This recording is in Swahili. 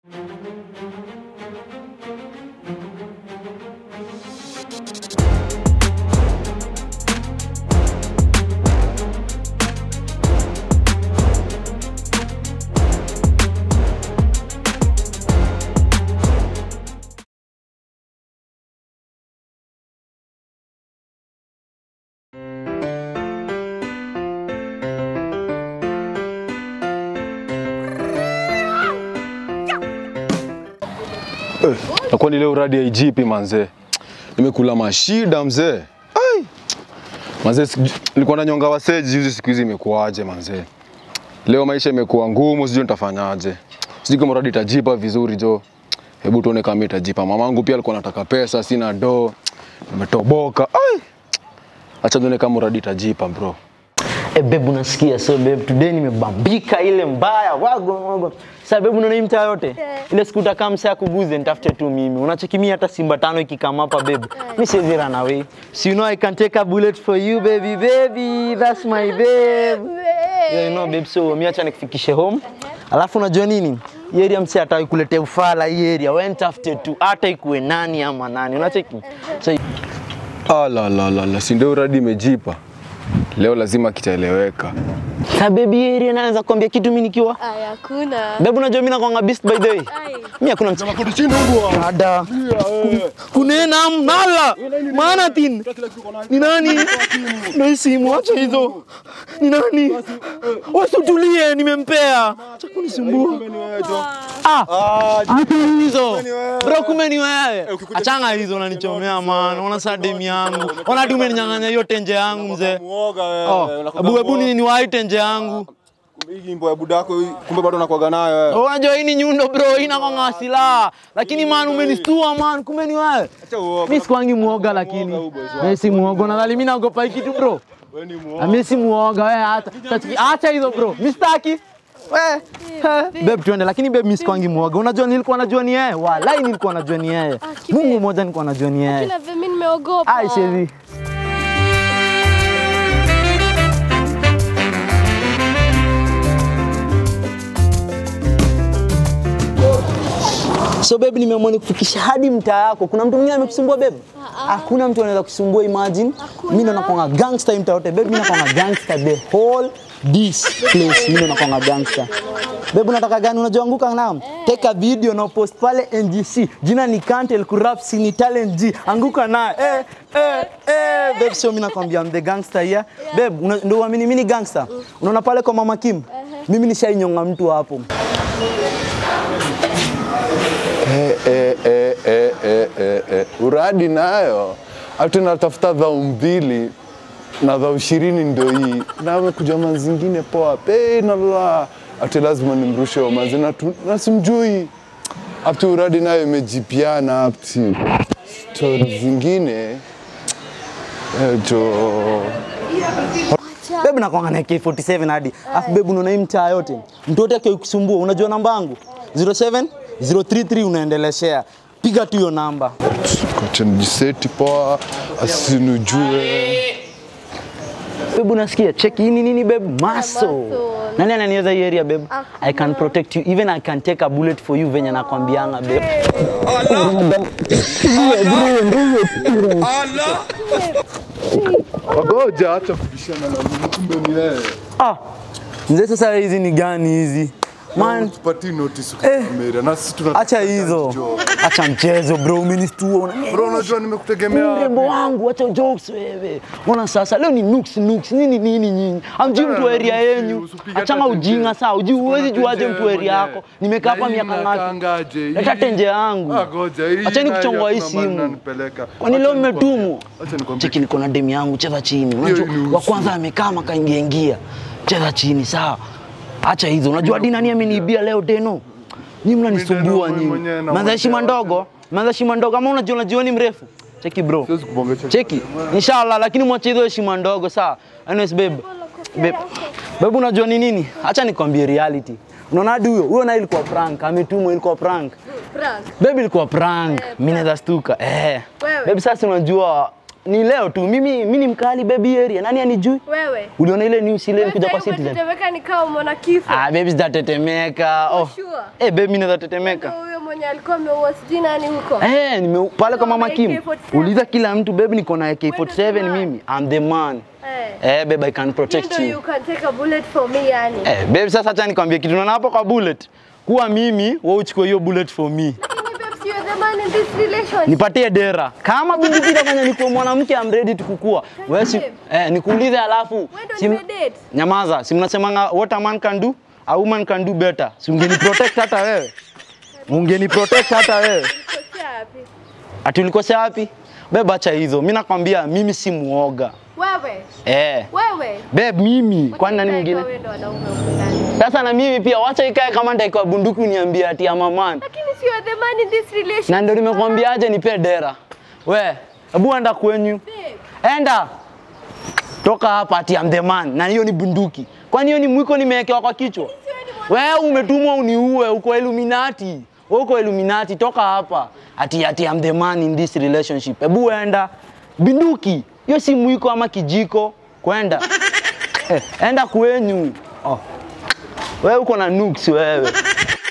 Eh, na kwani leo radi haijipi manzee? Nimekula mashida mzee. Ai. Manzee siju- nilikuwa na nyonga waseji juzi siku hizi imekuwaje manzee? Leo maisha imekuwa ngumu, sijui nitafanyaje. Sijui kama radi itajipa vizuri jo. Hebu tuone kama itajipa. Mamangu pia alikuwa anataka pesa, sina do. Nimetoboka. Ai. Acha tuone kama radi itajipa bro. Eh, babe unasikia so babe today nimebambika ile mbaya wago wago sasa babe unaona hii mtaa yote ile siku utakaa msaa kuguze nitafute tu mimi unacheki mimi hata simba tano ikikama hapa babe mimi siwezi run away so you know I can take a bullet for you baby baby that's my babe yeah, you know babe so mimi acha nikufikishe home alafu unajua nini hii area msee ataki kuletea ufala hii area wewe nitafute tu hata ikuwe nani ama nani unacheki so Ala la la la, si ndio radi imejipa. Leo lazima kitaeleweka. Sa baby hii area naweza kuambia kitu mimi nikiwa Aya, hakuna. Babe unajua mimi nakwanga beast by the way. Ai. Mimi hakuna mtu. Ada. Kunena mnala. Maana tin. Ni nani? Na simu acha hizo. Ni nani? Wasitulie nimempea. Acha kunisumbua. Ah. Acha hizo. Bro kumbe ni wewe. Achanga hizo unanichomea man. Ona saa demu yangu. Ona tu umeninyang'anya hiyo tenje yangu mzee. Muoga Oh, wewe. Ebu ebu ni niwahi tenje yangu. Hii gimbo ya budako hii, kumbe bado unakuaga nayo wewe. Unajua hii ni nyundo bro, hii inakwanga silaha. Lakini man umenistua man, kumbe ni wewe. Acha uoga. Mimi sikwangi muoga lakini. Mimi si muoga, nadhani mimi naogopa hii kitu bro. Wewe ni Ah, muoga. Mimi si muoga wewe hata. Sasa acha hizo bro. Mimi sitaki. We, babe tuende, lakini babe mimi sikwangi muoga. Unajua nilikuwa najua ni yeye. Walai nilikuwa najua ni yeye. kibe. Mungu mmoja nilikuwa najua ni yeye. Kila vile mimi nimeogopa. Ai shezi. So babe, nimeamua nikufikisha hadi mtaa yako. Kuna mtu mwingine amekusumbua babe? Hakuna mtu anaweza kusumbua, imagine. Mimi ndo nakwanga gangster mtaa yote. Babe, mimi nakwanga gangster the whole this place. Mimi ndo nakwanga gangster. Babe, unataka gani? Unajua anguka nao? Take a video na post pale NGC. Jina ni Kantel Kurap Sini Talent G. Anguka naye. Eh, eh, eh. Babe, so mimi nakwambia I'm the gangster here. Babe, una- ndio uamini mimi ni gangster. Unaona pale kwa Mama Kim? Mimi nishainyonga mtu hapo. Eh, eh, eh, eh, eh, eh, eh. Uradi nayo ati natafuta dhao mbili na dhao ishirini ndo hii na amekuja manzi zingine poa pe nala ati lazima nimrushe wa manzi na tu- na simjui ati uradi nayo imejipiana ati stori zingine eh, jo Babe nakwanga na AK47 hadi. Afu babe unaona hii mtaa yote. Mtu yote akikusumbua unajua namba yangu? 07 033 unaendeleshea. Piga tu hiyo namba. kocha nijiseti poa asinujue Babe unasikia? Check hii ni nini babe? Muscle. muscle. Nani ananiweza hii area babe? Hakuna. I can protect you even I can take a bullet for you venye nakwambianga babe. wagoja acha kubishana na mimi kumbe ni wewe Ah. Mzee sasa hizi ni gani hizi? Man, tupatie notice ukikamera na sisi tuna acha hizo. Acha mchezo bro, umenistua. Una- bro unajua nimekutegemea Mrembo wangu, acha jokes wewe. Mbona sasa leo ni nuks nuks nini nini nyinyi? Amjui mtu wa area yenyu. Usipige Achanga hata ujinga tenje. saa, ujui huwezi Kuna juaje tenje mtu wa area mwenyewe. yako. Nimekaa hapa Na hii miaka ngapi? mnakangaje? Leta Hii- tenje yangu. Ah, ngoja, hii Acheni nayo kuchongoa hii hakuna mahali simu. inanipeleka. Kwani Acha leo nikwambie. mmetumwa? Acha nikwambie. Cheki niko na demu yangu, cheza chini. Unajua ni wa usu. kwanza amekaa makaingia ingia. Cheza chini sawa. Acha hizo. Unajua hadi nani ameniibia leo Deno? Nyinyi mnanisumbua Mimi nyinyi. mwenyewe na Manza heshima mwenyewe. ndogo. Manza heshima ndogo. Kama unajua unajua ni mrefu. Cheki bro. Siwezi kubongesha. Cheki. Inshallah lakini mwache hizo heshima ndogo sawa. Anyways babe. Babe. Babe unajua ni nini? Acha nikwambie reality. Unaona hadi huyo, huyo naye ilikuwa prank, ametumwa ilikuwa prank. Prank. Babe ilikuwa prank. Mimi naweza stuka. Eh. Wewe. Babe sasa unajua ni leo tu. Mimi mimi ni mkali baby area. Nani anijui? Wewe. Uliona ile news ile kuja kwa Wewe Citizen? umetetemeka ni kama umeona kifo. Ah, baby zitatetemeka. Oh. Sure. Eh, baby mimi naweza tetemeka. Ndio Huyo mwenye alikuwa ameua sijui nani huko. Eh, nime pale kwa mama Uko na Kim. AK-47. Uliza kila mtu baby niko na Wewe ndio AK47 the man. mimi. I'm the man. Eh. Eh, baby I can You protect know you. you can take a bullet for me yani. Eh, baby sasa acha nikwambie kitu naona hapo kwa bullet. Kuwa mimi, wewe uchukue hiyo bullet for me. Lakini babes, you're the man in this relationship. Nipatie dera. Kama bibi itafanya nikuwe mwanamke I'm ready to kukua. Wewe si eh, nikuulize alafu. Wewe ndio si- nimedate. Nyamaza, si mnasemanga what a man can do, a woman can do better. Si ungeni protect hata wewe. Ungeni protect hata wewe. Ulikosea wapi? Ati ulikosea wapi? Beba acha hizo. Mimi nakwambia mimi si muoga. Wewe. Eh. Wewe. Babe mimi, kwani nani Wacha mwingine? ikae kwa wewe ndo wanaume huko ndani. Sasa na mimi pia wacha ikae kama nitaikuwa bunduki uniambie ati ama man. Lakini si you're the man in this relationship. Na ndio nimekwambia aje nipe dera. We, hebu enda kwenyu. Babe. Enda. Toka hapa ati I'm the man. Na hiyo ni bunduki. Kwani hiyo ni mwiko nimewekewa kwa kichwa? Wewe umetumwa uniue, uko Illuminati. Wewe uko Illuminati, toka hapa. Ati ati I'm the man in this relationship. Hebu enda. Bunduki. Hiyo si mwiko ama kijiko. Kwenda. Eh, enda kwenyu. Oh. Wewe uko na nuks wewe.